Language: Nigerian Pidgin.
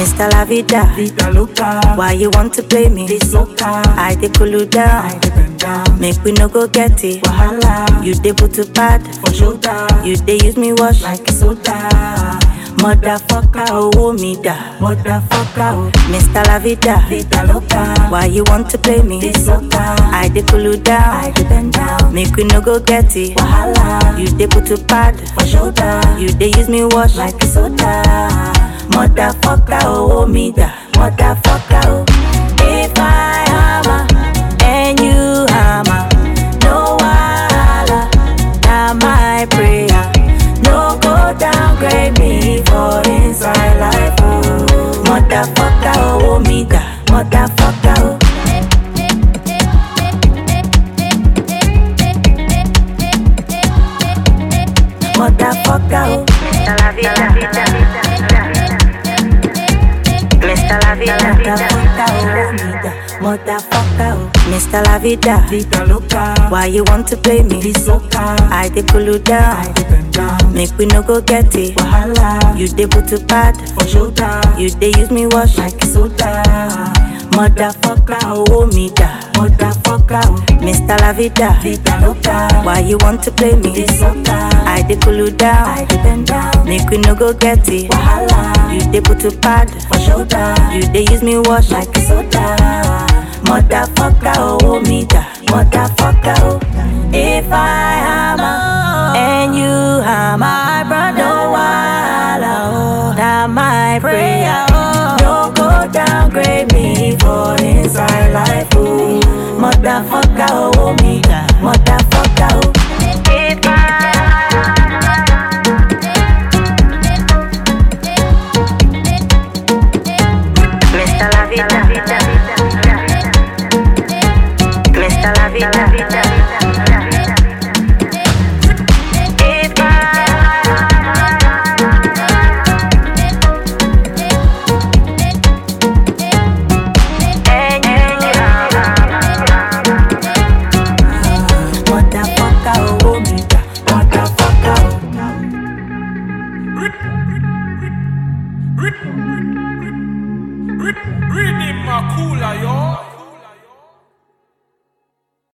Mr. La Vida. Vida loca, Why you want to play me? this loca, I dey cool you down. I dey bend down. Make we no go get it. Wahala, You dey put to pad. for shoulder, You dey use me wash. like soda. Motherfucker, oh me da. Motherfucker, oh, Mr. La Vida. vida loca, Why you want to play me? this loca, I dey cool you I down. dey bend down. Make we no go get it. Wahala, You dey put to pad. for shoulder, You dey use me wash. like soda. Motherfucker, oh me da. Motherfucker, oh. If I hammer and you hammer, no wahala, na my prayer. No go downgrade me for inside life, oh. Motherfucker, oh me da. Motherfucker, oh. Motherfucker, oh. Mr. La Vida. Mr. La Vida. Motherfucker, oh, me da. Motherfucker, oh. Mr. La Vida. Vida loca, Why you want to play me? this loca, I dey cool you I down. dey bend down. Make we no go get it. Wahala, You dey put to pad. for shoulder, You dey use me wash. like soda. Motherfucker, oh me da. Motherfucker, oh, Mr. La Vida. vida loca, Why you want to play me? this loca, I dey cool you I down. dey bend down. Make we no go get it. Wahala, You dey put to pad. for shoulder, You dey use me wash. like soda. Motherfucker, oh me da. Motherfucker, oh. If I hammer and you hammer, my brother, no wahala, oh. That my prayer, oh. No go downgrade me for inside life, oh. Motherfucker, oh me da. Motherfucker.